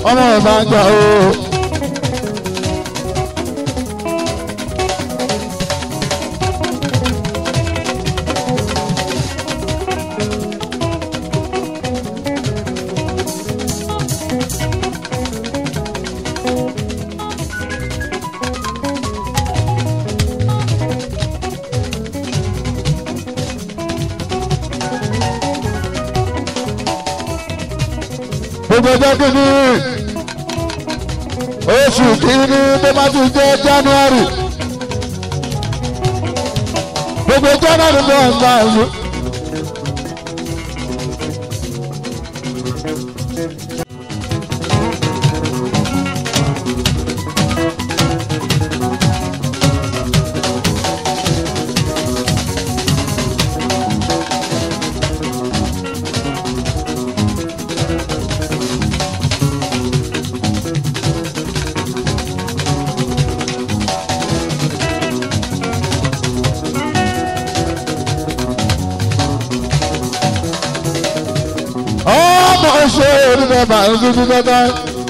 ọmọ ìbàjá o. gbogbo ọjọ́ kìíní oṣù kìíní tó bá ti jẹ́ january gbogbo january ló ń gbà yìí. ọmọ ṣe onímọ̀ máa ń dúdú dandan.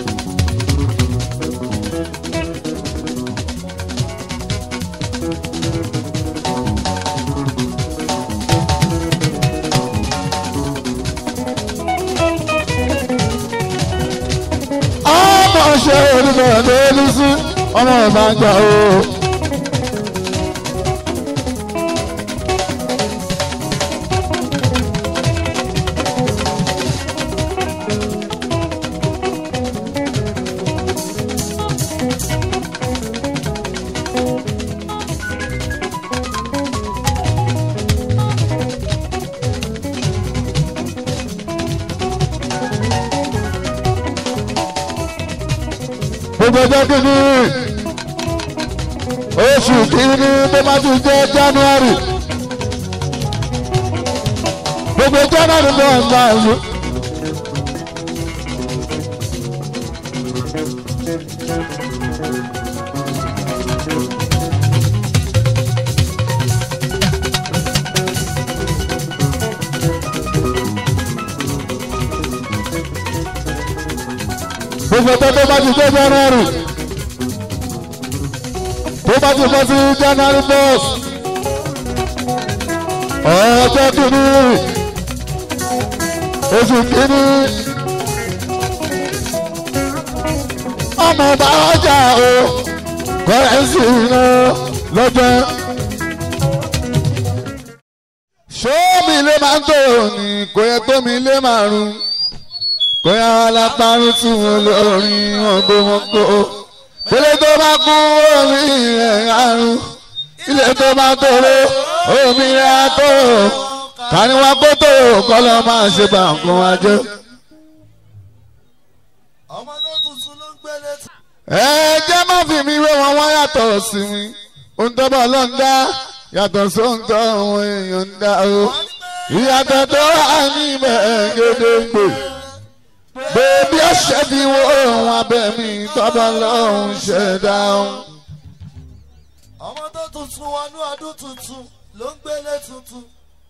ọmọ ṣe onímọ̀ lórí sí ọmọ ìbàjá o. gbogbo ọjọ́ kìíní oṣù kìíní tó bá ti jẹ́ january gbogbo january ló ń gbà yìí. gbogbo tó tó bá ti jẹ́ january tó bá ti bọ́ sí january first ọjọ́ kìíní oṣù kìíní ọmọ bá ọjà o kọ́rẹ́nsì iná lọ́jọ́. ṣó mi lè máa ń tó ní kò yẹ tó mi lè máa rún kóyá alápárún tún wọn lórin ọgbọmọgbọ ilé tó bá kú omi rẹ̀ àrùn ilé tó bá tóró omi rẹ̀ àtòrò káníwá kó tòrò kọ́lọ́ máa ṣe bá nǹkan wá jẹ́. ọmọ tó tuntun ló ń gbé létí. ẹ jẹ́ má fi mi wé wọn wá yàtọ̀ sí mi ohun tó bá lọ́n dá yàtọ̀ sóhun tó àwọn èèyàn ń dá o ìyàtọ̀ tó wà níbẹ̀ gédéǹgbè bébí ọ̀sẹ̀ bí wọ́n abẹ́ mi tọ́ba lọ́hùn ṣẹ̀dá ọ̀hún. ọmọ tó tuntun wọnú ọdún tuntun ló ń gbélé tuntun.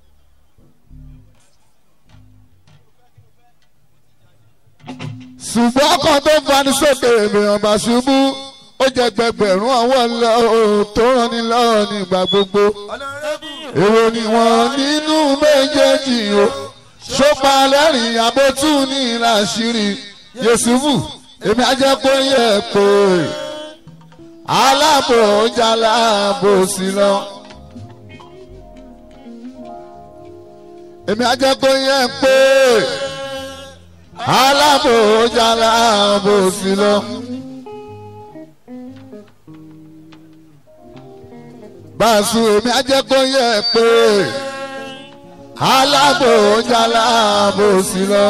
ṣùgbọ́n ọkọ̀ tó fani sókè ènìyàn bá ṣubú ó jẹ gbẹgbẹ̀rún ọwọ́ lọ tó ràn ní lọ́wọ́ nígbà gbogbo. ọ̀nàrẹ́bù èrò ni wọ́n nínú méjèèjì o ṣópa lẹ́rìn abótú ní ìlàṣírí yẹsùfù èmi ajẹ́ kó yẹ pé aláàbò jaláàbò sí lọ. èmi ajẹ́ kó yẹ pé aláàbò jaláàbò sí lọ. báṣu èmi ajẹ́ kó yẹ pé aláàbò jaláàbò sí lọ.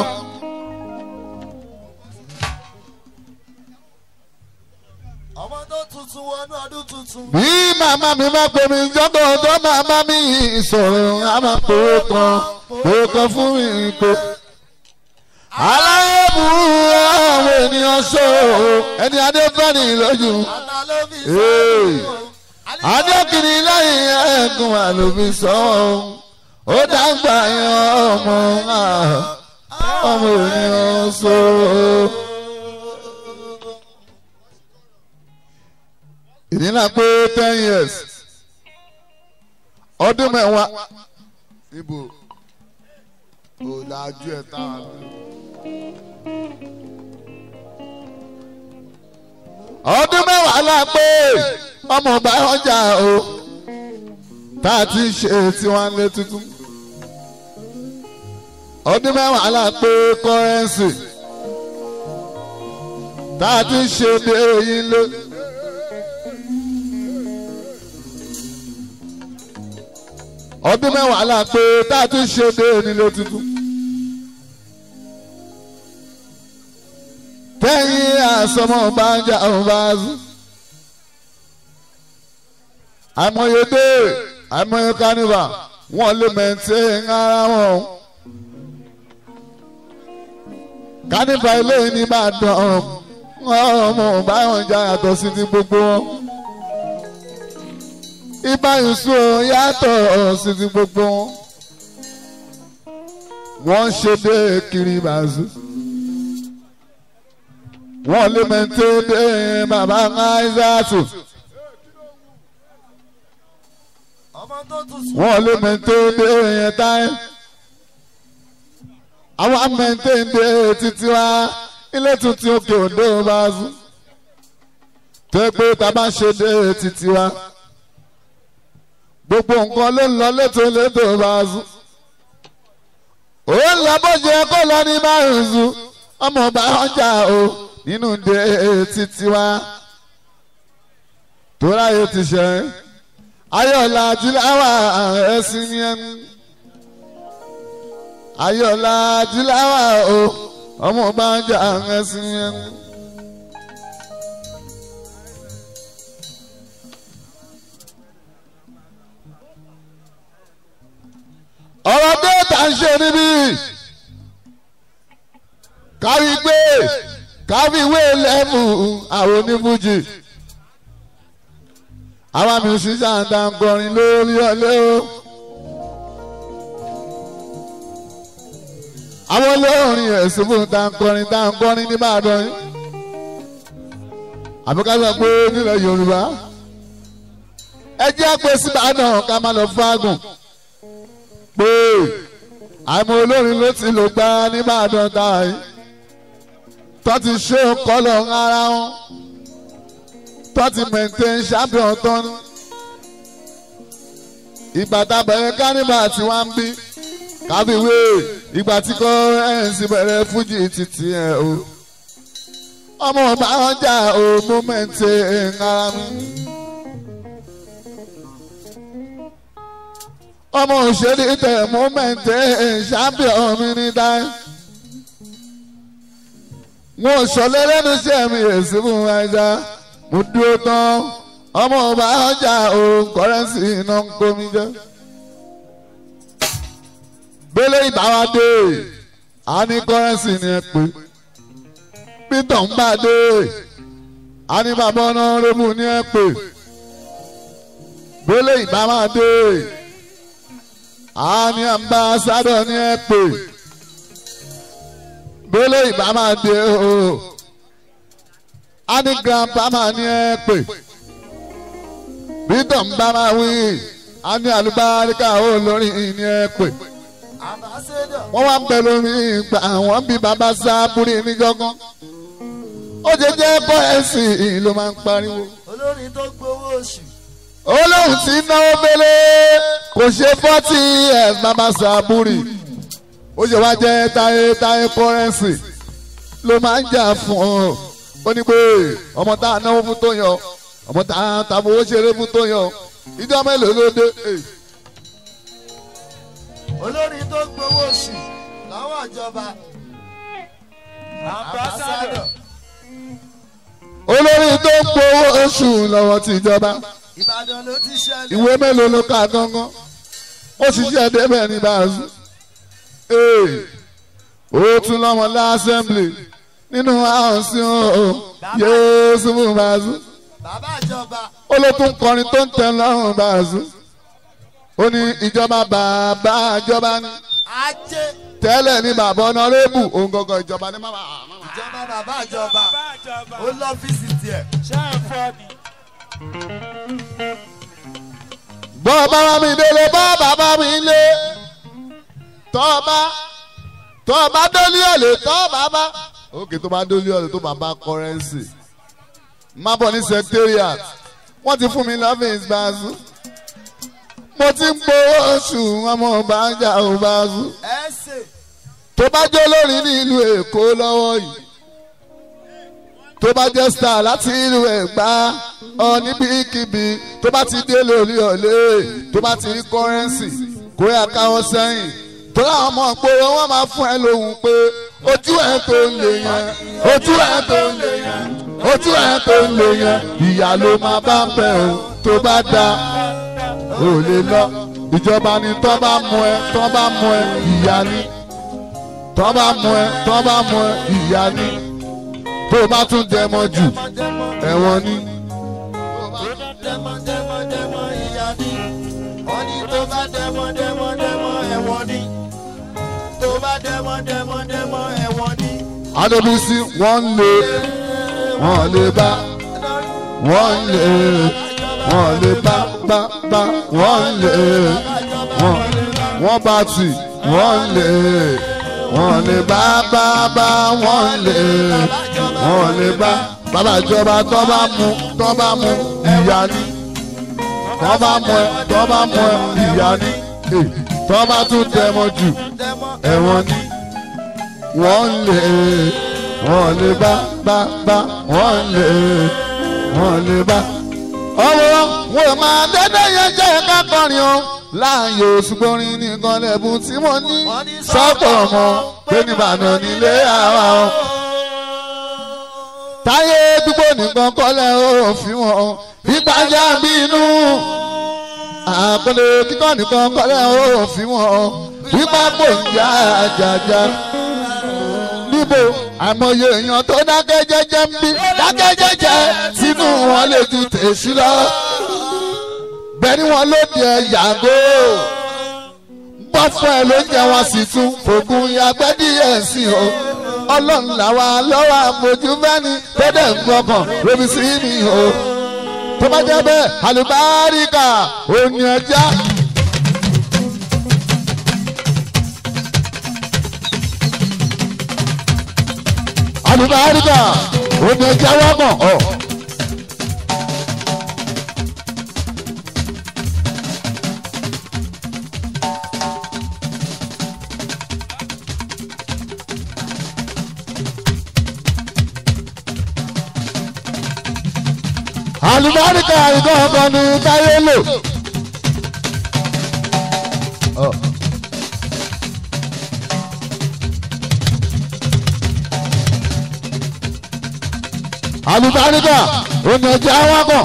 ọmọ tó tuntun wọnú ọdún tuntun. bí màmá mi bá pè mí jọ́dọ̀ ọ̀dọ́ màmá mi sọ̀rọ̀ a máa pòó kan pòó kan fún mi pé. aláyé burú àwọn ènìyàn sọ ẹni adéfẹ́ni lójú. analóbi Ee. adékìní lẹ́yìn ẹ̀gùn àlòbí sọ́wọ́ ó dàgbà yan ọmọ náà ọmọ ènìyàn sọ. nínú pé ten years ọdún mẹ́wàá ibo ò lájú ẹ̀ tá a lò. ọdún mẹ́wàá la pé ọmọ ọba ọjà o tá a ti ṣe tiwọn lé tuntun ọdún mẹ́wàá la pé kọ́rẹ́nsì tá a ti ṣe dé yín lé. ọdún mẹ́wàá la pé tá a ti ṣe dé nílé tuntun. tẹ́yìn àsọmọ bá ń jà ọ̀hún bá zú. àìmọye dé àìmọye kánífà wọ́n lè mẹ́tẹ́ ara wọn. kánífà ilé ní bá dán ọmọ báwọn jà yàtọ̀ sí ti gbogbo wọn. ibà yusuf yàtọ̀ sí ti gbogbo wọn. wọ́n ṣe dé kiri bàzú wọ́n lé mẹ́tẹ́ dé bàbá ńláìsàtù. ọmọ tó tún sùn. wọ́n lé mẹ́tẹ́ dé yẹn táyé. àwọn mẹ́tẹ́ dé títí wá ilé tuntun òkè òdo bá sùn. tẹ́ pé tá a bá ṣe dé títí wá. gbogbo nǹkan ló ń lọ létò létò bá sùn. òun lọ bó ṣe kó lọ ní márùn-ún sùn ọmọ ọba ọjà o nínú de títí wá tóra yóò ti ṣe ayọ̀lá jùláwà ẹ̀sìn ní ẹnu ayọ̀lá jùláwà o ọmọ ọba ọjà ẹ̀sìn ní ẹnu. ọ̀rọ̀ déètà ń ṣe níbí kárí gbé káfíwé lẹ́mù àwọn onífújì àwọn musician dáńgọrin lórí ọlẹ́ o àwọn olórin ẹ̀sùn fún dáńgọrin dáńgọrin nìbàdàn yìí àbíkájọ pé nílẹ̀ yorùbá ẹ jẹ́ pé síbàdàn ká má lọ fágùn pé àmọ́ olórin ló ti lò gbá nìbàdàn táyì tó ti ṣe kọlọ̀ ara wọn tó ti maintain champion tán ìgbà tá a bẹ̀rẹ̀ kánìbà tí wọ́n ń bí kábíwé ìgbà tí kò ẹ̀ǹsì bẹ̀rẹ̀ fújì títí ẹ̀ o ọmọ ọba ọjà o mo maintain ara mi. ọmọ òṣèré tẹ̀ mo maintain champion mi ní dáì wọn ò sọlẹ lẹnu iṣẹ́ mi èsì fún wa ẹja mo dúró tán ọmọ ọba ọjà òun kọrẹnsì iná ń kó mi jẹ. gbélé ìbáwá dé a ní kọrẹnsì ni ẹ pé peter ń bá dé a ní bàbá ọ̀nà rẹ́mù ni ẹ pé gbélé ìbáwá dé a ní ambassadọ ni ẹ pé gbélé ìbá máa dé o a ní grandpa máa ní ẹ pè bítọ̀ ń bá máa wí a ní àlùbáríkà ó lórí ní ẹ pè ambassador. wọ́n wá ń bẹ lórí ìgbà wọ́n bí bàbá sábúrí níjọ́gán ó jẹ jẹ́ kọ́ ẹ̀sìn ló máa ń pariwo olórin tó gbowó oṣù. olóhùn tí náwó gbélé kò ṣe fọ́tì ẹ̀ bàbá sábúrí ó ṣe wá jẹ́ táyé táyé kọ́rẹ́nsì ló máa ń jà fún ọ ó ní pé ọmọ tá a náwó fún tó yan ọmọ tá a ta fowó ṣeré fún tó yan ìjọ mélòó ló dé olórin tó gbowó oṣù lọ́wọ́ ìjọba. ambassador. olórí tó ń gbowó oṣù lọ́wọ́ tìjọba ìbàdàn ló ti ṣẹlẹ̀. ìwé mélòó ló kà gángan ó ṣiṣẹ́ débẹ̀ ní báàzú ó tún lọ́mọ lásẹ̀mblì nínú àǹsí o yéésù fún báàzú bàbá ìjọba. ó ló tún kọrin tó ń tẹ lọ́rùn báàzú ó ní ìjọba bàbá ìjọba ní ajé. tẹ́lẹ̀ ní bàbá ọ̀nàrẹ́bù òun gangan ìjọba ní màmá. ìjọba bàbá ìjọba. ó lọ́fíìsì tiẹ̀. ṣé ẹ fọ́ ni. bọ́ bàbá mi délé bọ́ bàbá mi lé tọ́ bá tọ́ bá dólí ọ̀lẹ̀ tọ́ bàbá òkè tó bá dólí ọ̀lẹ̀ tó bàbá kọ́rẹ́nsì má bọ̀ ní secretariat wọ́n ti fún mi lọ́fíìsì báàzú mo ti ń gbowó oṣù ọmọ ọba ń jà ó báàzú ẹsẹ̀ tó bá jẹ́ olórin ní ìlú èkó lọ́wọ́ yìí tó bá jẹ́ star láti ìlú ẹ̀gbá ọ níbikíbi tó bá ti dé lórí ọ̀lẹ́ tó bá ti rí kọ́rẹ́nsì kó yà káwọ́ sẹ́yìn tó láwọn ọmọ ìgboro wọn máa fún ẹ lóhùn pé ojú ẹ tó ń lè yẹn ojú ẹ tó ń lè yẹn ojú ẹ tó ń lè yẹn ìyá ló máa bá ń bẹ̀ ọ́ tó bá da ò lè lọ ìjọba ni tọ́ bá mú ẹ tọ́ bá mú ẹ ìyá ni tọ́ bá mú ẹ tọ́ bá mú ẹ ìyá ni tó o bá tún dẹmọ jù ẹ̀wọ̀n ni. dẹ́mọ dẹ́mọ dẹ́mọ ìyá ni wọ́n ní tó bá dẹ́mọ dẹ́mọ dẹ́mọ ẹ̀wọ̀n ni tó bá dẹ́mọ dẹ́mọ dẹ́mọ ẹ̀wọ̀n ni. adébísí wọ́n lè wọ́n lè bá wọ́n lè wọ́n lè bá bá bá wọ́n lè wọ́n wọ́n bá tì wọ́n lè wọ́n lè bá bá bá wọ́n lè wọ́n lè bá bàbá ìjọba tó bá mú tó bá mú ìyá ni tó bá mú ẹ tó bá mú ẹ ìyá ni Eh, tó bá tún tẹmọ jù dẹ́mọ ẹ̀wọ̀n ni wọ́n lè wọ́n lè bá bá bá wọ́n lè wọ́n lè bá. ọwọ́ wọn ò máa dédé yẹn jẹ́ ká kọrin o láàyò ṣùgbọ́n nìkan lẹ́bùn tí mo ní sọ́pọ̀ ọmọ pé nìbàdàn nílé àwa o. táyé dúpọ̀ nìkan kọ́lẹ̀ òfin wọn ìpàjá bínú àpẹẹrẹ kíkọ́ nìkan kọ́lẹ̀ òfin wọn wípé kò ń já àjàjà níbo àmọye èèyàn tó dákẹ́ jẹ́jẹ́ ń bí dákẹ́ jẹ́jẹ́ sínú wọn lè ju tèṣí lọ bẹ́ẹ̀ni wọn ló di ẹ yàgò bọ́ fún ẹ ló ń jẹ wọn sì tún fògùn yàgbẹ́ díẹ̀ sí o ọlọ́run làwa lọ́wọ́ àfojú fẹ́ni tó dẹ̀ ń gbọ́kàn lóbi sí mi o tó bá jẹ́ bẹ́ẹ̀ àlùbáríkà òní ẹja. àlùbáríkà òní ẹja wọ́pọ̀ ọ̀. àlùbáríkà ìkọ́ ọkọ ni táyé lò. àlùbáríkà òní ẹja wọ́pọ̀.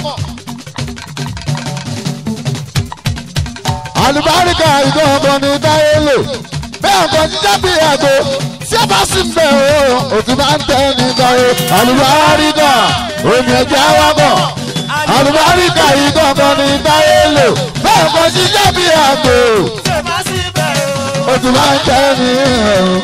àlùbáríkà ìkọ́ ọkọ ni táyé lò. bẹ́ẹ̀ ọkọ̀ jíjẹ́ bí àgbo tí a bá sì ń bẹ̀ o òtún bá ń tẹ́ nígbà o àlùbáríkà òní ẹja wọ́pọ̀ àlùbáríkà yìí kankan ní táyé lò bẹ́ẹ̀ kọ́ ṣiṣẹ́ bí àgbò ṣe má sí bẹ́ẹ̀ o. ó tún máa ń jẹ́ ní ẹ̀rùn.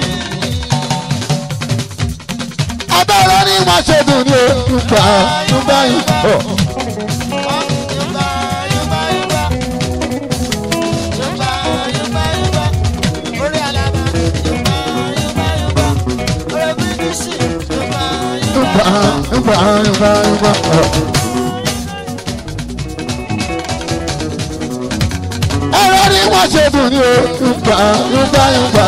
abẹ́rẹ́ ní wọ́n ṣe dùn ní òkúta nígbà yìí. Yorùbá Yorùbá Yorùbá Yorùbá Yorùbá Yorùbá orí alaba Yorùbá Yorùbá Yorùbá orí bíríṣì Yorùbá Yorùbá. Nígbà nígbà nígbà nígbà. ẹ̀rọ ní wọ́n ṣe dùn ní òkúta nígbà nígbà.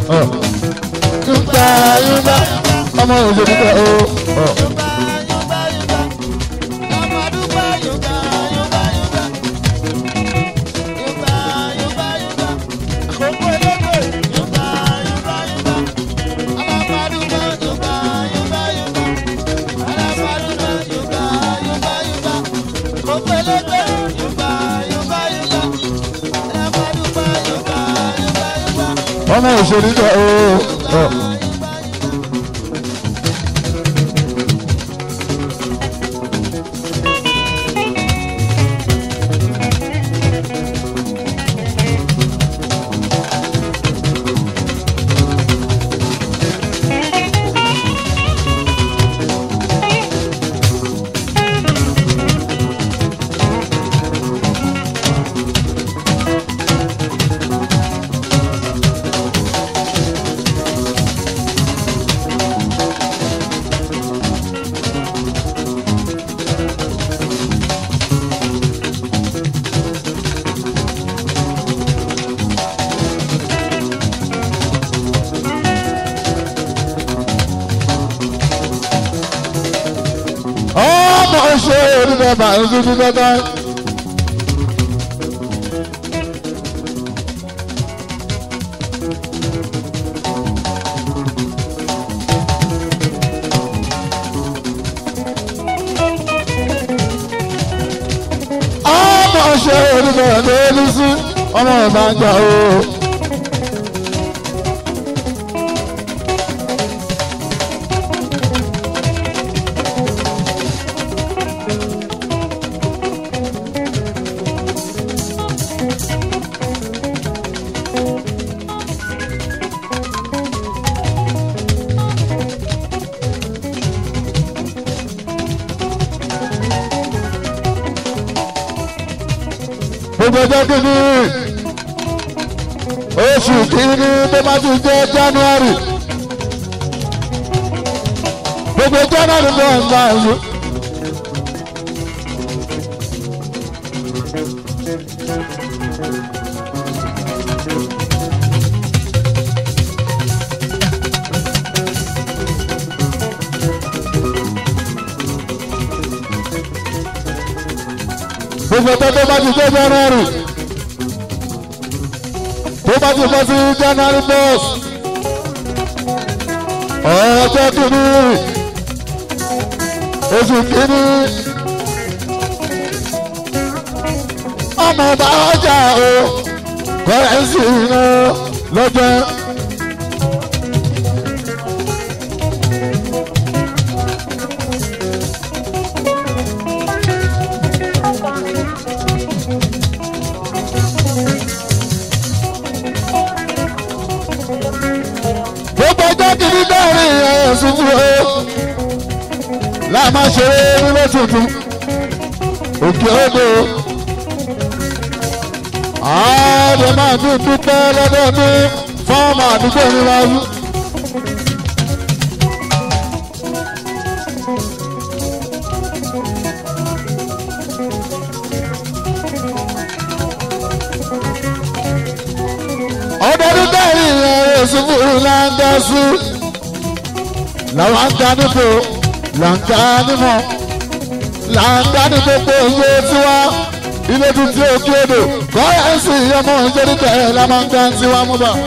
Nígbà nígbà ọmọ òṣèlú bẹ́ẹ̀ o. Yorùbá Yorùbá Yorùbá Ọmọdúnbá Yorùbá Yorùbá Yorùbá Yorùbá Yorùbá Yorùbá Àkókò elégbè Yorùbá Yorùbá Yorùbá Alábàdúgbò Yorùbá Yorùbá Yorùbá Alábàdúgbò Yorùbá Yorùbá Yorùbá Àkókò elégbè Yorùbá Yorùbá Yorùbá Alábàdúgbò Yorùbá Yorùbá Yorùbá. ọmọ òṣèlú bẹ́ẹ̀ o. ṣe oníbẹ̀ bá ń dúdú dandan. ọmọ ṣe oníbẹ̀ lórí sí ọmọ ìbàjẹ́ o. gbogbo ọjọ́ kìíní oṣù kìíní tó bá ti jẹ́ january gbogbo january náà ń bá ìlú. gbogbo ọjọ́ tó bá ti jẹ́ january tó bá ti bọ́ sí january bus ọjọ́ kìíní oṣù kìíní ọmọ ọba ọjà o kọ́rẹ́nsì iná lọ́jọ́. gbogbo ọjọ́ kìíní dẹ́rìn ẹ̀sùn fún o láàmá ṣeré nílé tuntun òkè odò ààrẹ máa dún dúpẹ́ lọ́dọọdún fọ́ọ̀mù àdúgbò mi wáyú. ọdọọdún dẹ́rìn ẹ̀sùn fún ìlànà làwọn ń ga nípò là ń ga nímọ̀ là ń ga ní gbogbo iye tiwa ilé tuntun òkè odò kọ́rẹ́nsì ọmọ ìjẹ́rìtẹ̀ la máa ń ga tiwa mú bá.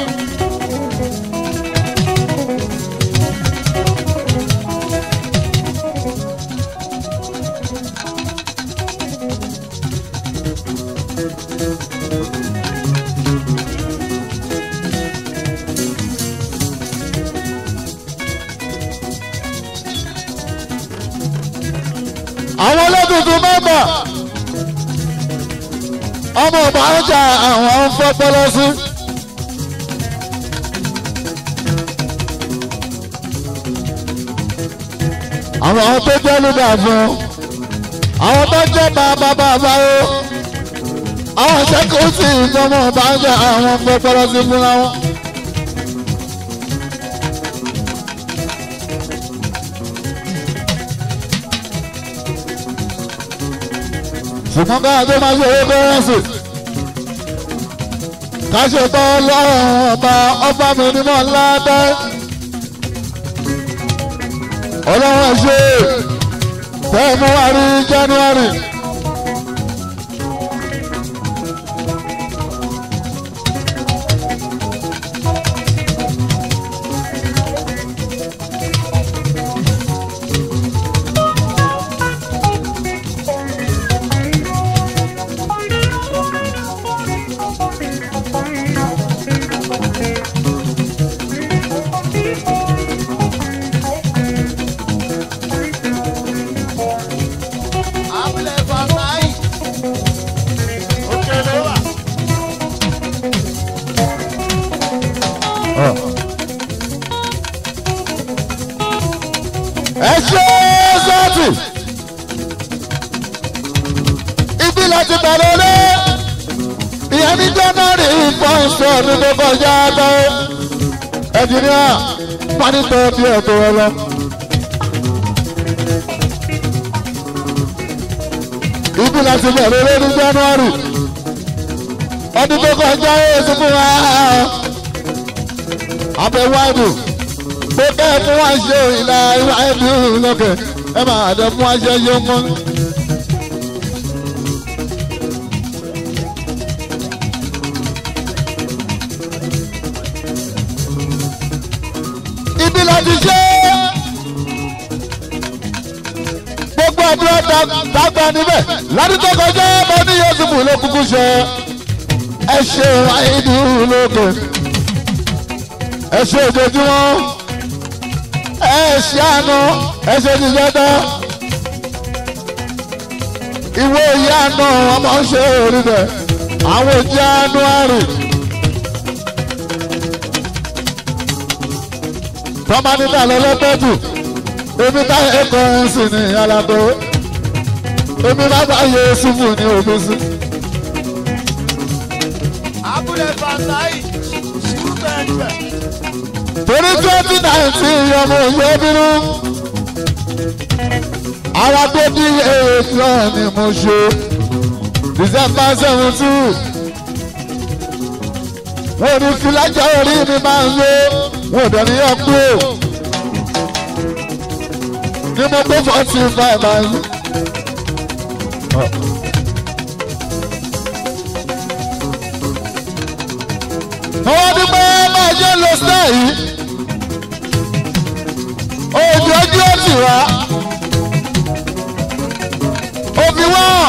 àwọn olódùdú mẹ́mbà ọmọ ọba ọjà àwọn ń fọ́pọ́lọ́ sí. àwọn tó jẹ́ lùdà fún àwọn tó jẹ́ bàbá bàbá o àwọn ìṣẹ́kùn sí ìjọba ọba ọjà àwọn ń fọ́pọ́lọ́ sí fúnra wọn. ṣùgbọ́n ká tó máa ṣe owó kọ́rẹ́nsì ká ṣe tọ́ lọ́rùn ọba ọba mi ní mọ́ ńlá dẹ́ ọlọ́run ṣe february january. abúlé fàmáì òkè ló wà. ẹ ṣe sọ́ọ̀tì ibi láti bẹ̀rẹ̀ lé ìyẹn ní january fọ́ọ̀sì ọdún tó kọjá lọ ẹnjìníà pánítọ̀ bí ẹ̀tọ́ ẹ lọ. ibi láti bẹ̀rẹ̀ lé ní january ọdún tó kọjá èsì fún wa abẹ́wò àdùn bó kẹ́ fún wa ṣe ìlà ìwà ẹ̀dùn lókè ẹ máa dẹ fún wa ṣe yóò mọ́ láti ṣe gbogbo àdúrà dàgbà níbẹ̀ ládùúgbò tó kọjá bọ́ ní Yusufu ló kúkú ṣe ẹ ṣe àìdú lókè ẹ ṣe ojoojúmọ́ ẹ ṣe àná ẹ ṣe jíjẹ́dá ìwé ìyá àná ọmọ ṣe orí bẹ̀ àwọn òjì àánú àrùn. tọ́ba nígbà lọ́lọ́tọ́jù èmi bá ẹ̀kọ́ ẹ̀sìn ní alábọ̀ èmi bá bá yẹ ṣubú ní omi sí. abúlé fatai ṣùgbẹ́ngbẹ́. torí twenty nineteen ọmọ òye bínú ara tó bí èèyàn ni mo ṣe december seventeen wọn ò ní filájà orí mi máa ń lo wọn ò dẹ̀ ní ọkú ní mo gbé forty five máa ń lo. àwọn dúpẹ́ máa ṣe ń lo star yìí òjò ojú ó sì wá òbí wọ́n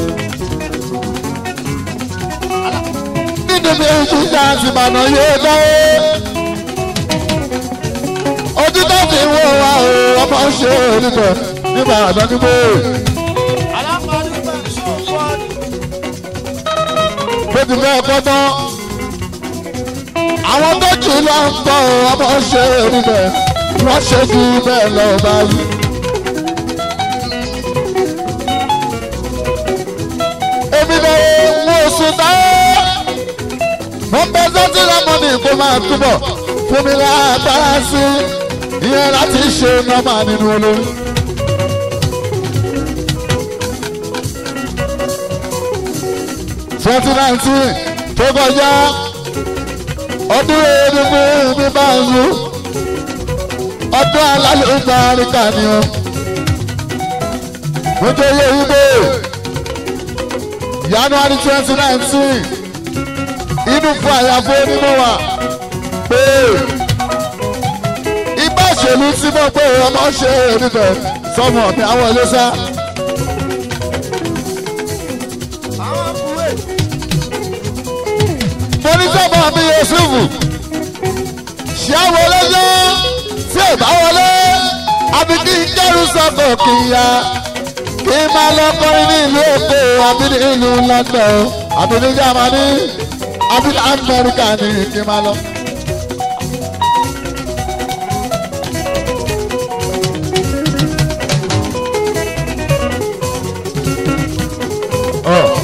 nínú bí ojú ṣáàtì mànà yóò dáwó ojú tó fi wọ́ wa o ọmọ ṣe oníbẹ̀ nígbà àdánúgbò alámọ̀dúpẹ́ ṣòfòdì. bó ti fẹ́ kọ́ tán àwọn tó jù lọ ń tọ́ ọmọ ṣe oníbẹ̀ wọ́n ṣe jù bẹ́ẹ̀ lọ bá wí. èmi lọ́wọ́ mo sùn táyé mo ń bẹ sọ́tì lọ́mọdé kó máa túbọ̀ fún mi lágbára sí ìyẹn láti ṣe nọ́mà nínú olórí. twenty nineteen tó kọjá ọdún erédùnkún mi bá ń lu ọdún alálùbá àríkà ni o mo jẹ́ iye wípé january twenty nineteen inú fún àyàfó onímọ̀ wa pé igbá òṣèlú tí mo pé ọmọ ṣe níbẹ̀ sọmọ mi àwọn ilé sá. àwọn kúwé. mo ní sọ́mọ mi yusufu ṣé àwọn olóyè tí ò bá wọlé àbí kí n kẹ́rù sọ́kọ̀ kì í ya kí n máa lọ kọrin ní ìlú èkó àbí ní ìlú london àbí ní germany àbí ní amẹ́ríkà ní kí n máa lọ. Ọ̀.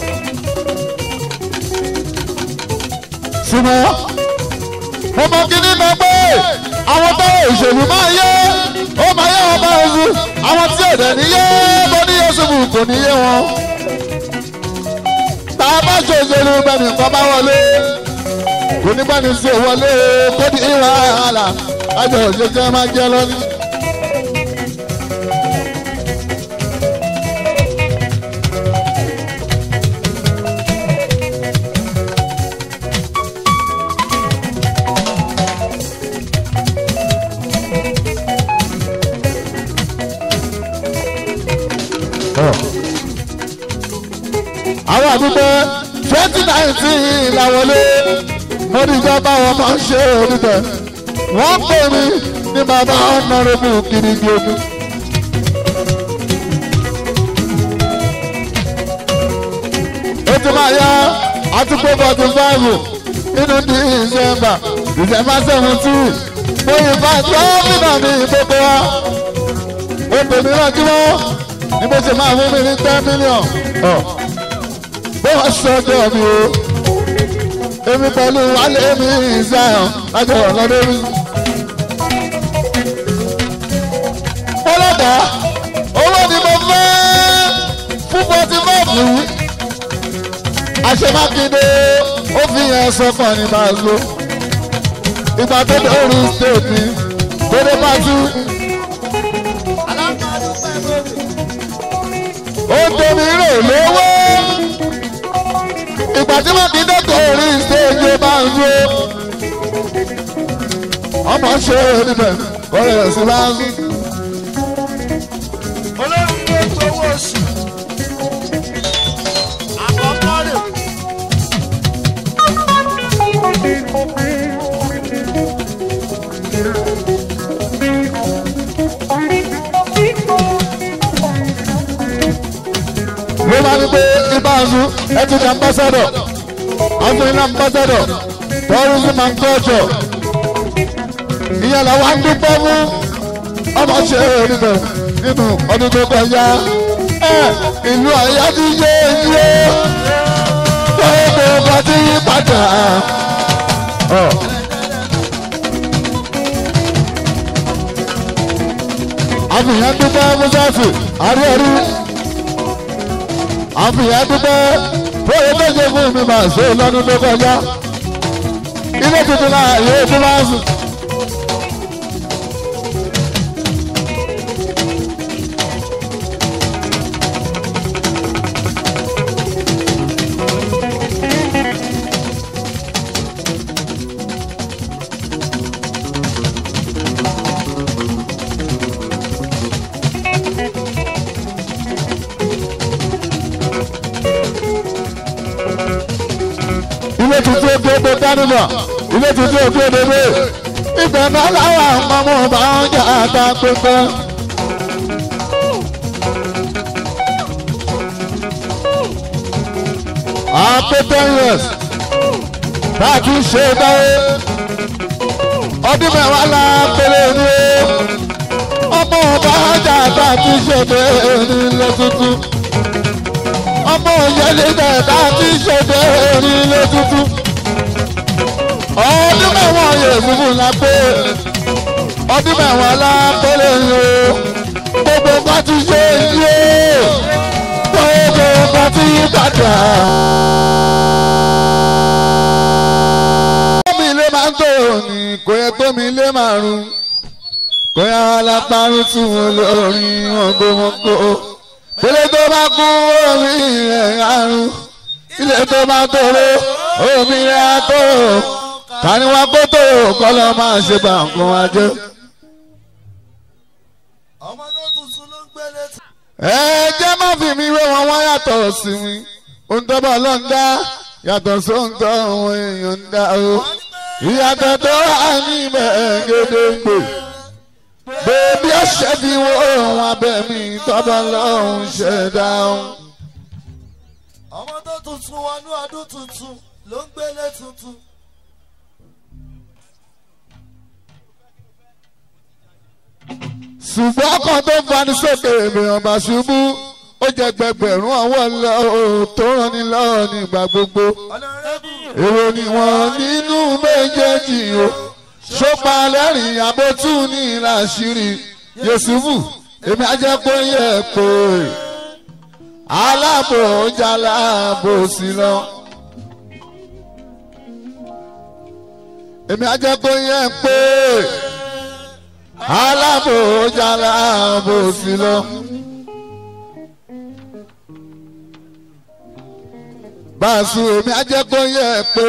ṣùgbọ́n mo mọ kí ní mọ pé àwọn tó òṣèlú máa yé ó máa yé wọn bá oṣù àwọn tí èdè ní yé bó ní yéṣubù kò ní yé wọn. tá a bá ṣe òṣèlú bẹ́ẹ̀ni nǹkan bá wọlé kò ní bá ní sí òwọlé kó di ìwà àlà àjọ òṣèjẹ máa jẹ lọ́ní. àwọn àdúgbò twenty nineteen làwọlé mo ní ìjọba wọn máa ń ṣe oníbẹ̀ wọ́n pè mí ní bàbá ọ̀nàrẹ́bù kirigi ogun. ó ti máa yá àtúgbò forty five nínú december december seventeen mo yìn bá gómìnà mi gbogbo wa ó pè mí lọ́jọ́ ní bó ṣe máa fún mi ní ten million. Oh bó wá sọ́jọ́ mi o èmi pẹ̀lú wálé mi ìsáyàn lájọ ọ̀lọ́dún mi. ọlọ́dà owó ni mo fẹ́ fún forty five yìí àṣemákindé ó fi yẹn sọ́kàn ní máa lo ìgbà tó dé orí state mi tó dé pàtó alámọ̀dúpẹ́ gbòòrò. ó tóbi rè lówó ìgbà tí wọ́n ti dẹ́kọ̀ orí stéèjì bá ń jó ọmọ ṣe níbẹ̀ ọ̀rẹ́ sí bá ń olórí ló gbowó oṣù àkọ́kọ́ rẹ̀ ló máa ń gbé ibáàzú ẹtù ní ambassador ọdún ní ambassador tourism and culture ìyẹn làwọn á ń dúpẹ́ fún ọmọ ṣe nínú nínú ọdún tó kọjá ẹ ìlú àyà ti yé yé gbogbo ọba ti yí padà. Ọ. àfihàn dúpẹ́ mọ́sáàsì àríẹ̀rí àfihàn dúpẹ́ fóyè tó ṣe fún mi máa ṣe lọ́dún tó kọjá ilé tuntun náà yóò tún máa sùn. ilé tuntun ojú odò dánimọ ilé tuntun ojú odò dé ibẹ̀ náà láwọn àwọn ọmọ ọba ọjà àtà pépé. àpé ten years bá a ti ṣe báyé ọdún mẹ́wàá la péré ní o ọmọ ọba ọjà àtà ti ṣe bẹ́ẹ̀ ní ilé tuntun ọmọ òyìnbó dẹ̀ka tí ṣèdè orílẹ̀ tuntun. ọdún mẹ́wàá yóò fúnfún la pé ọdún mẹ́wàá la pélé yìí o gbogbo nǹkan ti ṣe yìí o gbogbo nǹkan ti yí padà. tómi ilé máa ń tó ní kò yẹ tómi ilé máa rún kò yẹ alápárùn tún wọn lórí wọn gbọmọgbọ ilé tó bá kú omi rẹ̀ àrùn ilé tó bá tóró omi rẹ̀ àtóró kàníwá kó tóró kọ́lọ́ máa ṣe bá nǹkan wá jẹ́. ọmọ tó tuntun ló ń gbé létí. ẹ jẹ́ má fi mi wé wọn wá yàtọ̀ sí mi ohun tó bá lọ ń dá yàtọ̀ sóhun tó àwọn èèyàn ń dá o ìyàtọ̀ tó wà níbẹ̀ gédéǹgbè bébí ọ̀sẹ̀ fi wo ohun abẹ́ mi tọ́bọ̀ lọ́hùn ṣẹ̀dá ohun. ọmọ tó tuntun wọnú ọdún tuntun ló ń gbélé tuntun. ṣùgbọ́n ọkàn tó fani sókè ènìyàn bá ṣubú ó jẹ gbẹgbẹ̀rún ọwọ́ lọ tó ràn ní lọ́wọ́ nígbà gbogbo. ọ̀nàrẹ́bù èrò ni wọ́n nínú méjèèjì o ṣópa lẹ́rìn àbótú ní ìlàṣírí Yẹ̀sùfù èmi ajẹ́ pé yẹ pé aláàbò jaláàbò sí lọ. èmi ajẹ́ pé yẹ pé aláàbò jaláàbò sí lọ. báṣu èmi ajẹ́ pé yẹ pé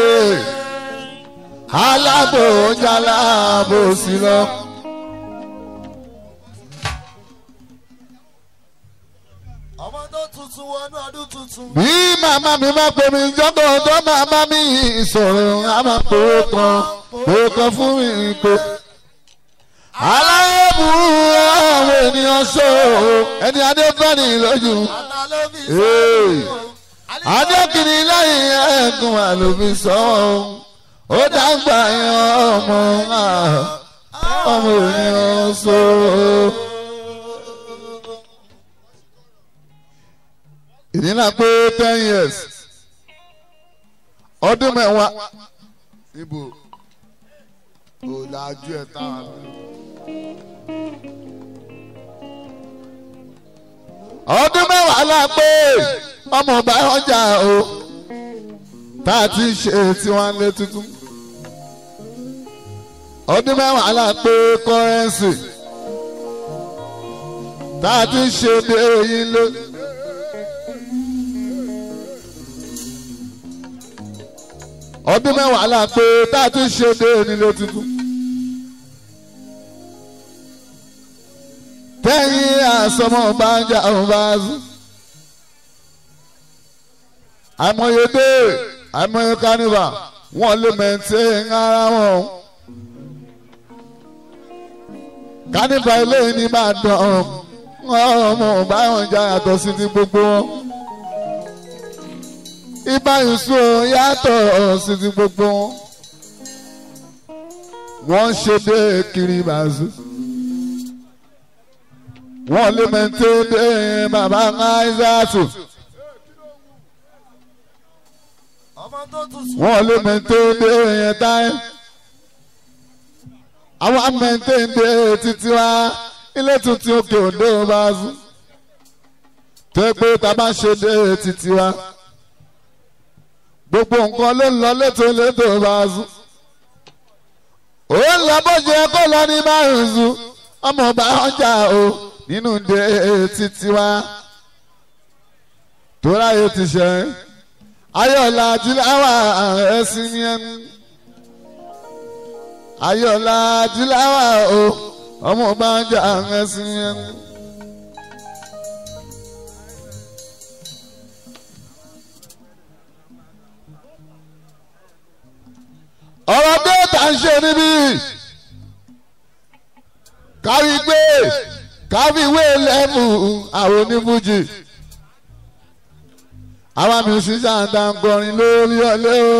aláàbò jaláàbò sí lọ. ọmọ tó tuntun wọnú ọdún tuntun. bí màmá mi bá pè mí jọ́dọ̀ ọ̀dọ́ màmá mi ìsọ̀rọ̀ a máa pòó kan pòó kan fún mi pé. aláàbùrú àwọn ènìyàn ṣó ẹni adéfẹ́ni lójú. àná ló fi Hey. sọ́ọ́. adékìní lẹ́yìn ẹ̀gùn àlòbí sọ́wọ́ ó dàgbà yan ọmọ ah, ọmọ ènìyàn ṣó. ìdílé pé ten years ọdún mẹ́wàá ibo ò dájú ẹ̀ táwọn lọ. ọdún mẹ́wàá la pé ọmọ ọba ọjà o tá a ti ṣe tiwọn lé tuntun ọdún mẹ́wàá la pé kọ́rẹ́nsì tá a ti ṣe dé oyin lé. ọdún mẹ́wàá la pé tá a ti ṣe dé onílé tuntun. tẹ́yìn àsọmọ bá ń jà òun bá sùn. àìmọye dé àìmọye kánífà wọn lè mẹ̀ntẹ́ ara wọn. kánífà ilé ní Ìbàdàn ọmọ báwọn jà yàtọ̀ sí ti gbogbo wọn. ìbáyìísù yàtọ̀ sí ti gbogbo wọn. wọ́n ṣe dé kiri bàzú wọ́n lé mẹ́tẹ́ dé bàbá ńláìsàtù ọmọ tó tún sùn. wọ́n lé mẹ́tẹ́ dé yẹn táyé àwọn mẹ́tẹ́ dé títí wá ilé tuntun òkè òdo bá sùn tó pé tá a bá ṣe dé títí wá gbogbo nǹkan ló ń lọ létò létò bá sùn ó ń lọ bó ṣe kó lọ ní márùn sùn ọmọ ọba ọjà o nínú dé títí wá tó ráyè ti ṣe ayọ̀lá jùláwà ẹ̀sìn ni ẹnu ayọ̀lá jùláwà o ọmọ ọba ọjà ẹ̀sìn ni ẹnu. ọ̀rọ̀ déètà ń ṣe níbí kárí gbé kárí ìwé lẹ́mù àwọn onífújì àwọn musician dáńgọrin lórí ọlẹ́ o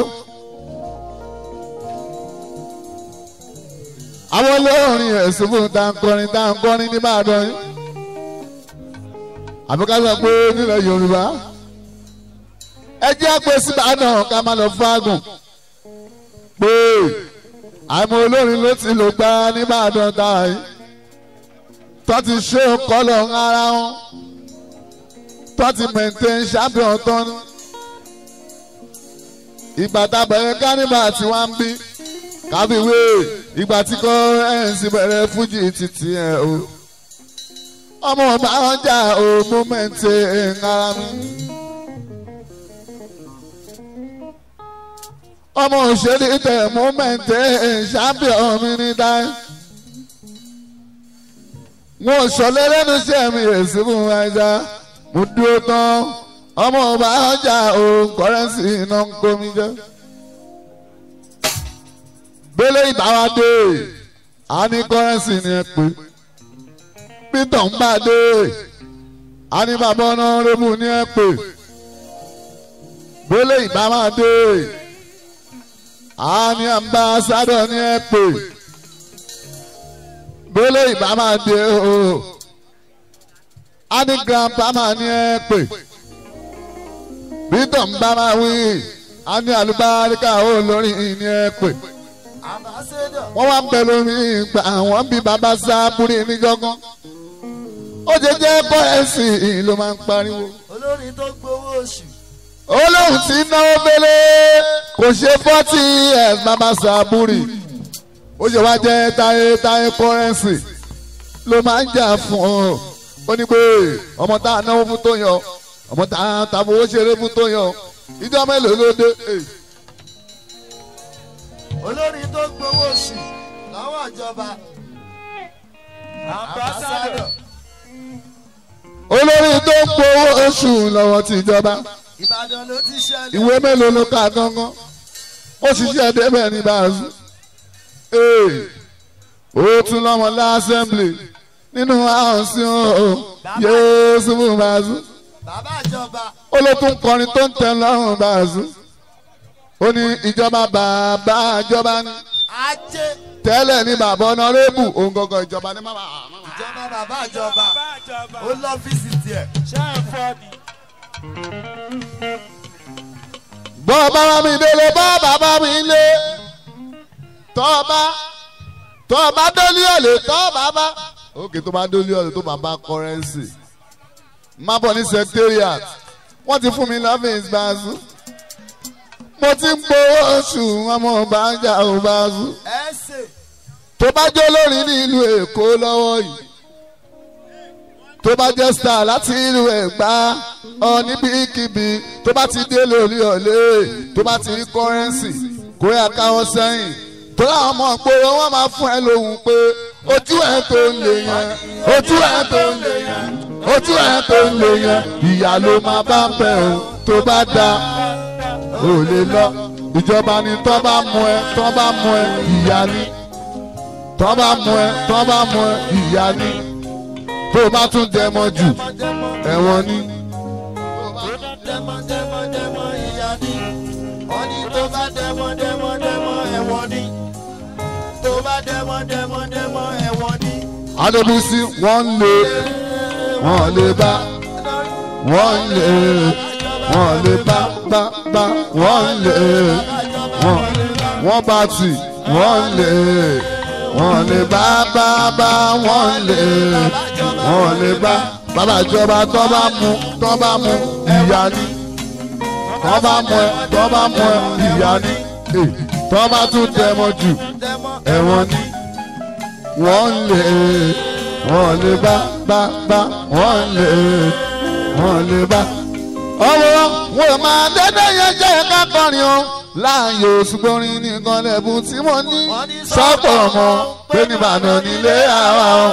àwọn olórin ẹ̀sùn fún dáńgọrin dáńgọrin ní Ìbàdàn yìí àbíkájọ pé nílẹ̀ Yorùbá ẹ jẹ́ pé síbàdàn ká má lọ fágùn pé àmọ́ olórin ló ti lò gbá nìbàdàn táyì tó ti ṣe kọ́lọ̀ ara wọn tó ti maintain champion tán ìgbà tábẹ̀rẹ̀ kánìbà tí wọ́n ń bí kábíwé ìgbà tí kò ẹ̀ǹsì bẹ̀rẹ̀ fújì títí ẹ̀ o ọmọ ọba ọjà o mo maintain ara mi. ọmọ òṣèré tẹ mọ́mẹ́ǹtẹ́ champion mi ní dáì. wọn ò sọlẹ̀ lẹ́nu iṣẹ́ mi èsì fún ẹja mo dúró tán ọmọ ọba ọjà o kọ́rẹ́nsì iná ń kó mi jẹ́. gbélé ìbáwá dé a ní kọ́rẹ́nsì ni ẹ pé peter ń bá dé a ní bàbá ọ̀nà rẹ́mù ni ẹ pé gbélé ìbáwá dé àní ambassadọ ni ẹ pè gbélé ìbámá dé o àní grandpama ni ẹ pè bítọ̀ ń bá máa wí àní àlùbáríkà ó lórí ni ẹ pè ambassador. wọ́n wá ń bẹ lórí ìgbà àwọn bí bàbá sábúrí níjọ́gán ó jẹ́ jẹ́ kọ́ ẹ̀sìn ló máa ń pariwo olórin tó gbowó oṣù. olóhùn tí náwó bẹ́lẹ́ kò ṣe fọ́tì ẹ̀ bàbá sàbúrì ó ṣe wá jẹ́ táyé táyé kọ́rẹ́nsì ló máa ń jà fún ọ ó ní pé ọmọ tá a náwó fún tó yàn ọmọ tá a ta fowó ṣeré fún tó yàn ìjọ mélòó ló dé Ẹ̀, olórin tó gbowó oṣù lọ́wọ́ ìjọba. ambassador. olórí tó ń gbowó oṣù lọ́wọ́ tìjọba ìbàdàn ló ti ṣẹlẹ̀. ìwé mélòó ló kà gángan ó ṣiṣẹ́ débẹ̀ ní báàzú ee ó tún lọ́mọ lásẹ̀mblì nínú àǹsí o yéésù fún báàzú bàbá ìjọba. ó ló tún kọrin tó ń tẹ lọ́rùn báàzú ó ní ìjọba bàbá ìjọba ní ajé. tẹ́lẹ̀ ní bàbá ọ̀nàrẹ́bù òun gangan ìjọba ní màmá ìjọba bàbá ìjọba. ó lọ́fíìsì tiẹ̀. bọ́ bàbá mi délé bọ́ bàbá mi lé tọ́ba tọ́ba délé ọ̀lẹ́ tọ́ bàbá. òkè tó bá délé ọ̀lẹ́ tó bàbá kọ́rẹ́nsì má bọ̀ ní secretariat wọ́n ti fún mi lọ́fíìsì báàzú mo ti ń gbowó oṣù ọmọ bàjá ò báàzú ẹ ṣe. tó bá jẹ́ olórin ní ìlú èkó lọ́wọ́ yìí tó bá jẹ́ star láti ìlú ẹ̀gbá ọ níbikíbi tó bá ti dé lórí ọ̀lẹ́ tó bá ti rí kọ́rẹ́nsì kó yà káwọ́ sẹ́yìn tó láwọn ọmọ ìgboro wọn máa fún ẹ lóhùn pé ojú ẹ̀ tó ń lè yẹn ojú ẹ̀ tó ń lè yẹn ojú ẹ̀ tó ń lè yẹn ìyá ló máa bá bẹ̀ ọ́ tó bá da ò lè lọ ìjọba ni tọ́ bá mú ẹ tọ́ bá mú ẹ ìyá ni tọ́ bá mú ẹ tọ́ bá mú ẹ ìyá ni tó bá tún dẹmọ jù ẹ̀wọ̀n ni. dẹ́mọ́ dẹ́mọ́ dẹ́mọ́ ìyá ni wọ́n ní tó bá dẹ́mọ́ dẹ́mọ́ dẹ́mọ́ ẹ̀wọ̀n ni tó bá dẹ́mọ́ dẹ́mọ́ dẹ́mọ́ ẹ̀wọ̀n ni. adébísí wọ́n lè wọ́n lè bá wọ́n lè wọ́n lè bá bá bá wọ́n lè wọ́n wọ́n bá tì wọ́n lè wọ́n lè bá bá bá wọ́n lè wọ́n lè bá bàbá ìjọba tó bá mú tó bá mú ìyá ni tó bá mú ẹ tó bá mú ẹ ìyá ni eh, tó bá tún tẹmọ jù dẹ́mọ́ ẹ̀wọ̀n ni wọ́n lè wọ́n lè bá bá bá wọ́n lè wọ́n lè bá. ọwọ́ wọn ò máa dédé yẹn jẹ́ ká kọrin o láàyò ṣùgbọ́n nìkan lẹ́bùn tí mo ní sọ́pọ̀ ọmọ pé nìbàdàn nílé àwa o.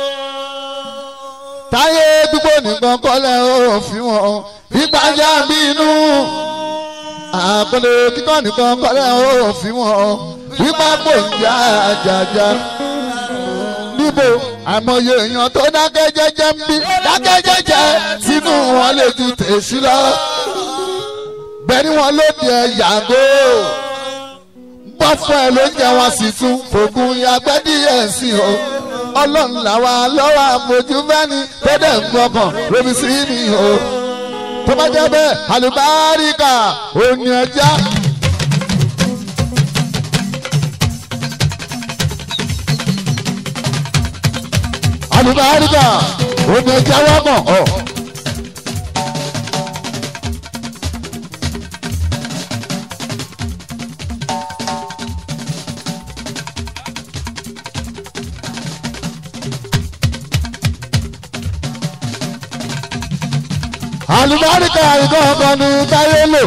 táyé dúpọ̀ nìkan kọ́lẹ̀ òfin wọn ìgbàjà bínú àpẹẹrẹ kíkọ́ nìkan kọ́lẹ̀ òfin wọn wípé kò ń já àjàjà níbo àmọye èèyàn tó dákẹ́ jẹ́jẹ́ ń bí dákẹ́ jẹ́jẹ́ sínú wọn lè ju tèṣí lọ bẹ́ẹ̀ ni wọn ló di ẹ yàgò bọ́ fún ẹ ló jẹ́ wọn sì tún fògùn yàgbẹ́ díẹ̀ sí o ọlọ́run làwa lọ́wọ́ àfojú fẹ́ni tó dẹ̀ ń gbọ́kàn lómi sí mi o tó bá jẹ́ bẹ́ẹ̀ àlùbáríkà òní ẹja. àlùbáríkà òní ẹja wọ́pọ̀ ọ̀. àlùbáríkà ìkọ́ ọkọ ni táyé lò.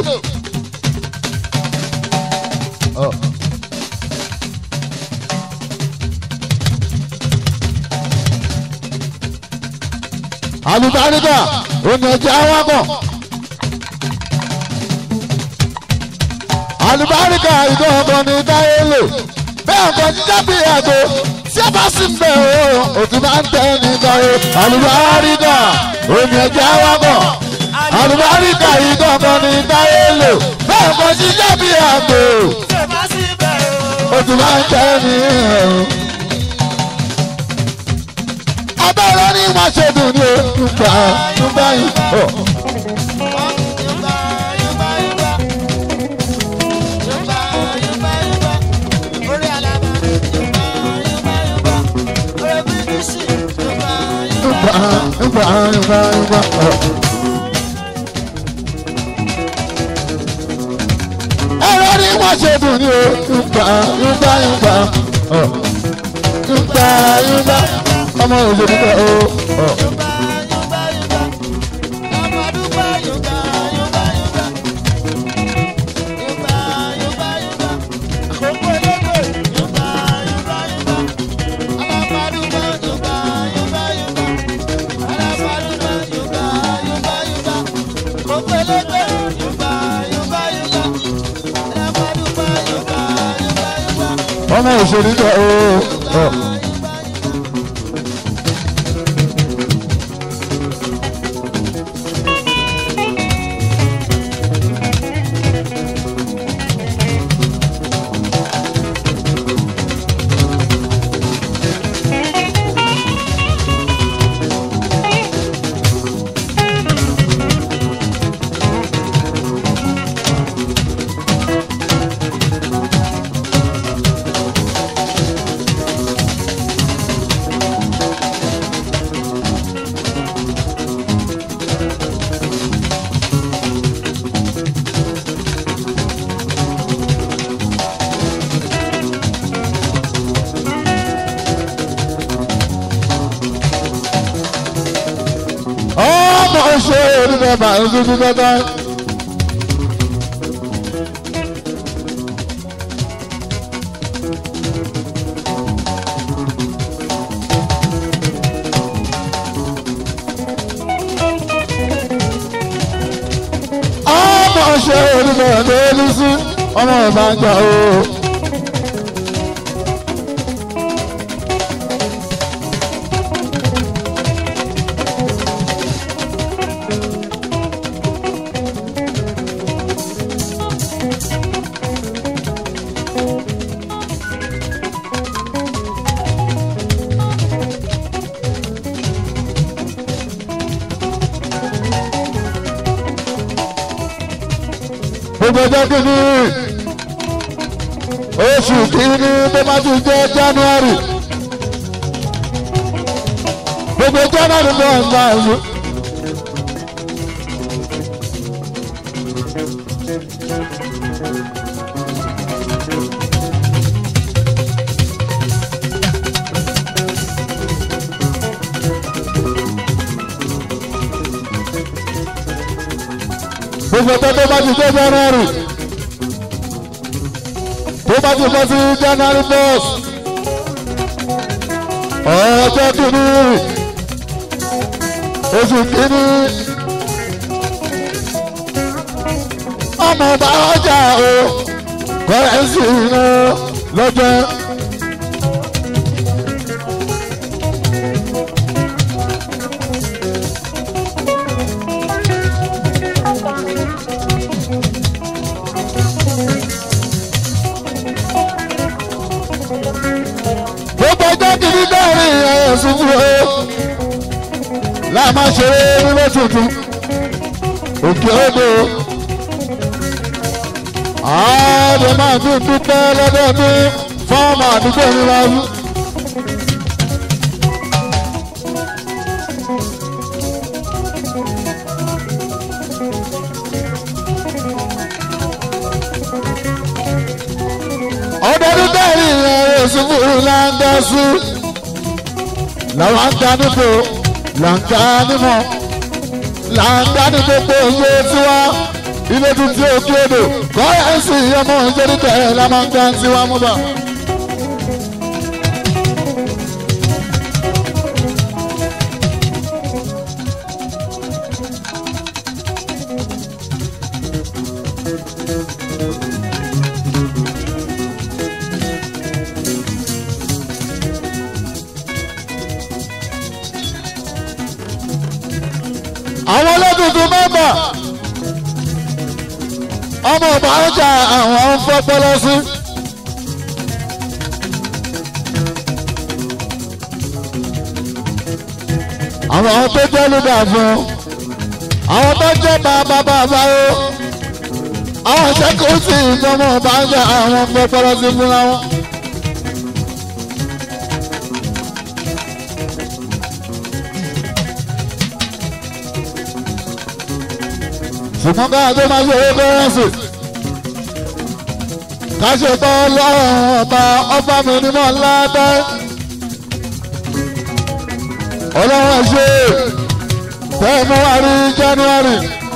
àlùbáríkà òní ẹja wákọ̀. àlùbáríkà ìkọ́ ọkọ ni táyé lò. bẹ́ẹ̀ ọkọ̀ jíjá bí àgbo tí a bá sì ń bẹ̀ o òtún máa ń tẹ́ nígbà o. àlùbáríkà òní ẹja wákọ̀ àlùbáríkà yìí kankan ní táyé lò bẹ́ẹ̀ kò ṣiṣẹ́ bí àgbò ó tún máa ń jẹ́ ní ẹ̀rù. abẹ́rẹ́ ní má ṣe dùn ní òkúta nígbà yìí. Nígbà nígbà nígbà nígbà. ẹ̀rọ ni wọ́n ṣe dùn ní o yúgbà yúgbà yúgbà ọ̀ yúgbà yúgbà ọmọ òṣèlú bẹ̀ o. ọ̀. ọmọ òṣèlú bẹ̀ o. ọ̀. ọmọ òṣèlú bẹ̀ máa ń dúdú dandan. olùbẹ̀rẹ̀ tó ní sí ọmọ ìbàjẹ́ o. gbogbo ọjọ́ kìíní oṣù kìíní tó bá ti jẹ́ january gbogbo january náà ń bá ìlú. gbogbo ọjọ́ tó bá ti jẹ́ january tó bá ti bọ́ sí january first ọjọ́ kìíní oṣù kìíní ọmọ ọba ọjà o kọ́rẹ́nsì iná lọ́jọ́. gbogbo ọjọ́ kìíní dẹ́rìn ẹ̀sùn fún o láàmá ṣeré nílé tuntun òkè odò ààbò máa tún dúpẹ́ lọ́dọọdún fọ́ọ̀mù àdúgbò mi máa wú. ọdọọdún dẹ́rìn ẹ̀sùn fún ìlànà làwọn ń dání fò là ń dání mọ́ là ń dání gbogbo iye tiwa ilé tuntun òkè odò kọ́rẹ́nsì ọmọ ìjẹ́rìkẹ́ la máa ń dá tiwa mú bá. àwọn olódùdú mẹ́mbà ọmọ ọba ọjà àwọn ń fọpọlọ sí. àwọn tó jẹ́ lùdà fún àwọn tó jẹ́ bàbá bàbá o àwọn ìṣẹ́kùn sí ìjọba ọba ọjà àwọn ń fọpọlọ sí fúnra wọn. ṣùgbọ́n ká tó máa ṣe owó kọ́rẹ́nsì ká ṣe tọ́ lọ́rùn ọba ọba mi nímọ̀ ńlá tẹ́ ọlọ́run ṣe tẹ́ mú wá rí january.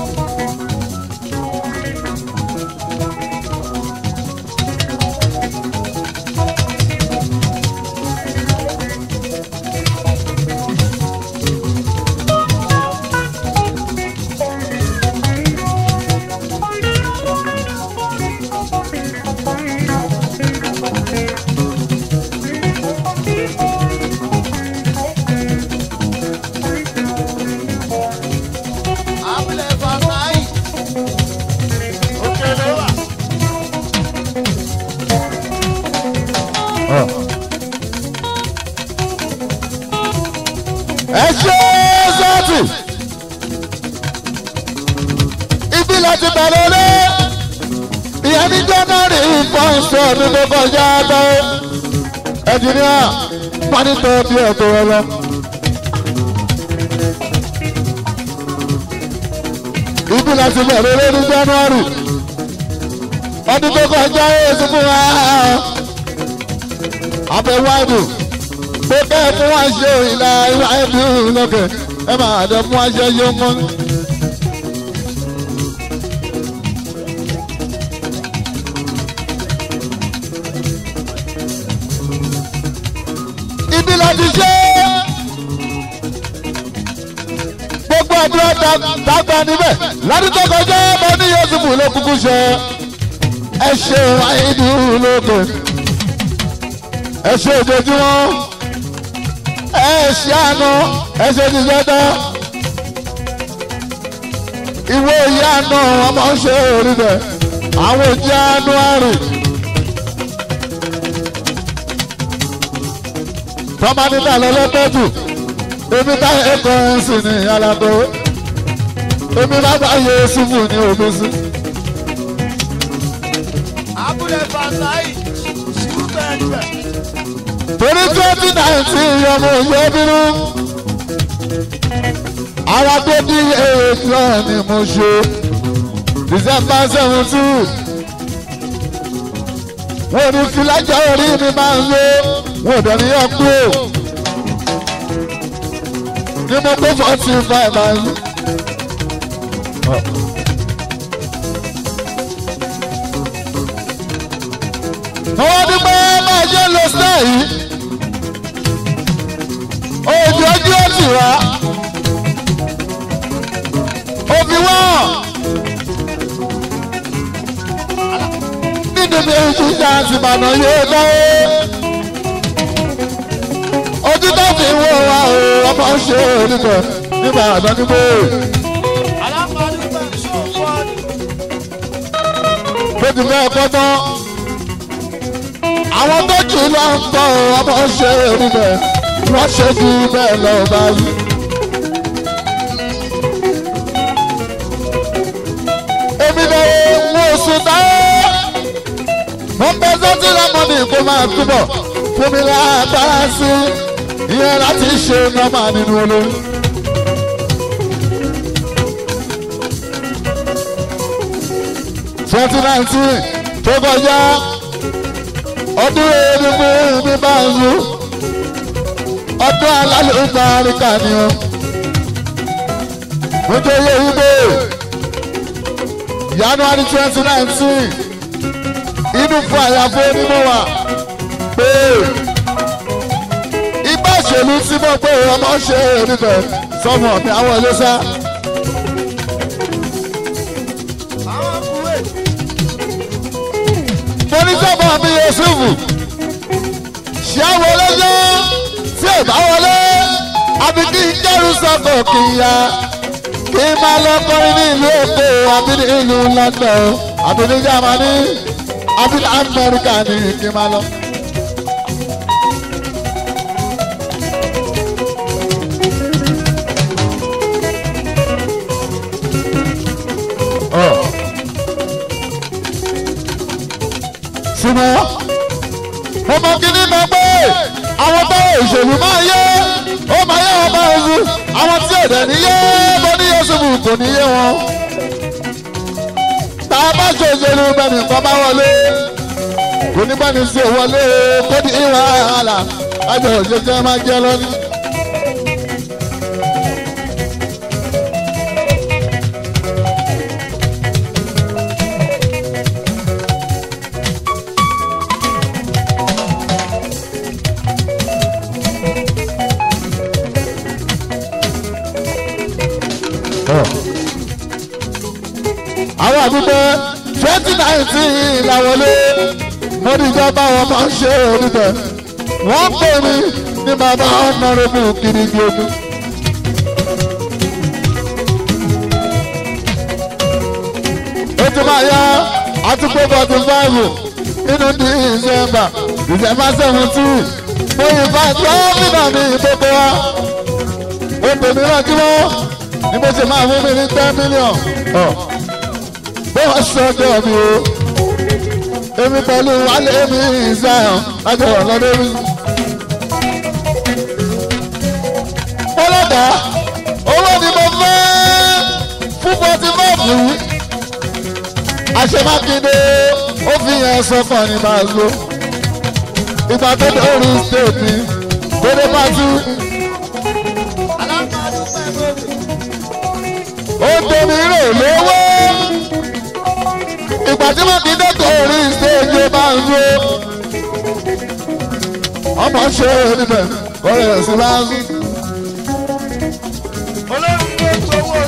abúlé fàmáì òkè ló wà. ẹ ṣe sọ́ọ̀tì ibi láti bẹ̀rẹ̀ lé ìyẹn ní january fọ́ọ̀sì ọdún tó kọjá lọ ẹnjìníà pánítọ̀ bí ẹ̀tọ́ rẹ lọ. ibi láti bẹ̀rẹ̀ lé ní january ọdún tó kọjá èsì fún wa abẹ́wò àdùn pé bẹ́ẹ̀ fún wa ṣe ìlà ìwà ẹ̀dùn lọ́kẹ̀ ẹ máa dẹ̀ fún wa ṣe yóò mọ́. ibi la ti ṣe gbogbo àdúrà dàgbà níbẹ̀ ládùúgbò tó kọjá ọmọ ní Yusufu ló kúkú ṣe ẹ ṣe àìdú lókè ẹ ṣe ojoojúmọ́ ẹ ṣe àná ẹ ṣe ti jẹ́dá ìwé ìyá àná ọmọ ṣe orí bẹ̀ àwọn òjì àánú àrùn. tọ́mọdé náà lọ́lọ́tọ́jù èmi bá ẹ̀kọ́ ẹ̀sìn ní alábọ̀ èmi bá bá yẹ ṣubú ní omi sí. abúlé fatai ṣùgbẹ́ǹgbẹ́. torí twenty nineteen ọmọ òye bínú ara tó bí èèyàn náà ni mo ṣe december seventeen wọn ò ní filájà orí mi máa ń lo wọn ò dẹ̀ ní yọ kúrò ní mo pé forty five máa ń. àwọn dúpẹ́ máa ṣe lo star yìí ojú ojú ó ti wá òbí wọ́n nínú bí ojú ìjà àti ìbànú yóò dáwó ojú tó fi wọ́ wa o ọmọ ṣe onígbà nígbà àdánimọ̀ alámọ̀ọ́dún pẹ̀lú ṣòfò bó ti fẹ́ kọ́ tán àwọn tó jù lọ ń tọ́ ọmọ ṣe onígbà wọ́n ṣe jù bẹ́ẹ̀ lọ bá yí. èmi lọ́wọ́ mo sùn táyé mo ń bẹ sọ́tì lọ́mọdé kó máa túbọ̀ fún mi lágbára sí ìyẹn láti ṣe nọ́mà nínú olórí. twenty nineteen tó kọjá ọdún erégbé ní báyìí ọdún alálùbá àríkà ni ó mo jẹ́ iye wípé january twenty nineteen inú fún àyàfó onímọ̀ wà pé igbá òṣèlú tí mo pé ọmọ ṣe nífẹ̀ sọmọ mi àwọn ilé sá. àwọn kuwait mo ní sọ́mọ mi yusufu ṣé àwọn olóyè tí ò bá wọlé àbí kí n jẹ́rù sọ́kọ̀ kì í ya kí n máa lọ kọrin ní ìlú èkó àbí ní ìlú london àbí ní germany àbí ní amẹ́ríkà ní kí n máa lọ. Ọ̀. ṣùgbọ́n mo mọ kí ni mo pé àwọn tó òṣèlú máa yé ó máa yé wọn máa zu àwọn tí èdè níyé bó ní yéṣubù kò ní yé wọn. tá a bá ṣe òṣèlú bẹ́ẹ̀ni nǹkan bá wọlé kò ní bẹ́ẹ̀ni sí òwọlé kó ní ìwà àlà àjọ òṣèjẹ́ máa jẹ́ lọ́ní. àwọn àdúgbò twenty nineteen làwọlé mo ní ìjọba wọn máa ń ṣe oníbẹ̀ wọ́n pè mí ní bàbá ọ̀nàrẹ́bù kirigi ogun. ó ti máa yá àtúgbò forty five nínú december december seventeen mo ìfà gómìnà mi gbogbo wa ó pè mí rántí wọ́n ni mo ṣe máa fún mi ní ten million. Oh bó wá sọ́dọ̀ mi o èmi pẹ̀lú wálé mi ìsáyàn lájọ ọ̀lọ́dẹ mi. bọ́lọ́dà owó ni mo fẹ́ fún forty five yìí àṣemákindé ó fi yẹn sọ́kàn ní máa lo ìgbà tó dórí state mi tó dé pátí alámọ̀ọ́dún pẹ̀lú ó tóbi rè lówó ìgbà tí wọ́n ti dẹ́kọ̀ orí stéèjì ó máa ń lo ọmọ ṣe níbẹ̀ ọ̀rẹ́ rẹ̀ sí láńsí. olórí tó gbowó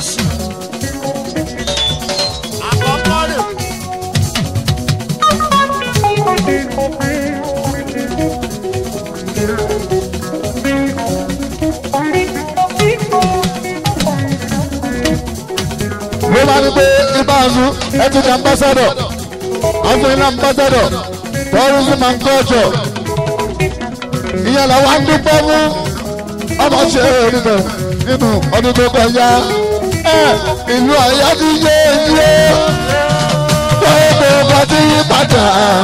máa ní pé ibàzú ẹ ti di ambassador afẹ́yìn ambassador tourism and culture ìyẹn làwọn á dúpẹ́ fún ọmọ ṣe nínú nínú ọdún tó kọjá ẹ ìlú àyà ti yé yé gbogbo ọba ti yí padà.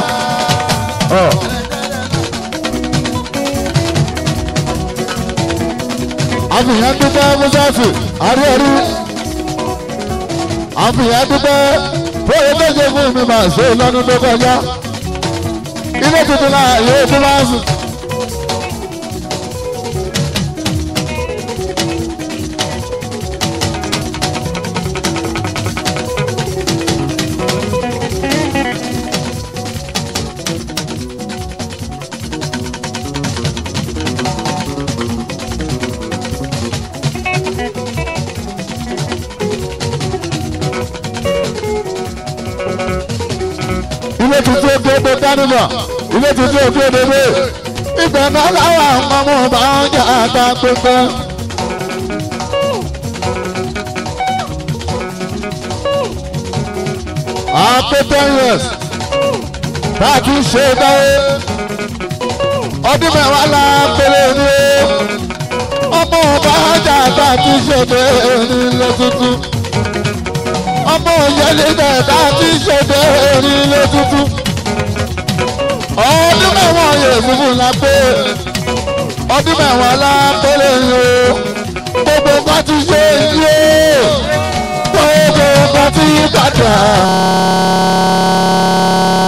àfihàn dúpẹ́ mọ́sáàsì àríẹ̀rí àfihàn dúpẹ́ fóyè tó ṣe fún mi máa ṣe lọ́dún tó kọjá ilé tuntun náà yóò tún máa sùn. ilé tuntun ojú odò dánimọ ilé tuntun ojú odò dé ibẹ̀ náà láwọn ọmọ ọmọ bá ń jà àtà pépé. àpò ten years bá a ti ṣe dáwé ọdún mẹ́wàá la péré ní o ọmọ bá ń jà àtà ti ṣe dé ní ilé tuntun ọmọ òyìnbó dẹ̀ka tí ṣèdè onílé tuntun. ọdún mẹ́wàá yóò fúnfún la pé ọdún mẹ́wàá la pélé yìí o gbogbo nǹkan ti ṣe yìí o gbogbo nǹkan ti yí padà.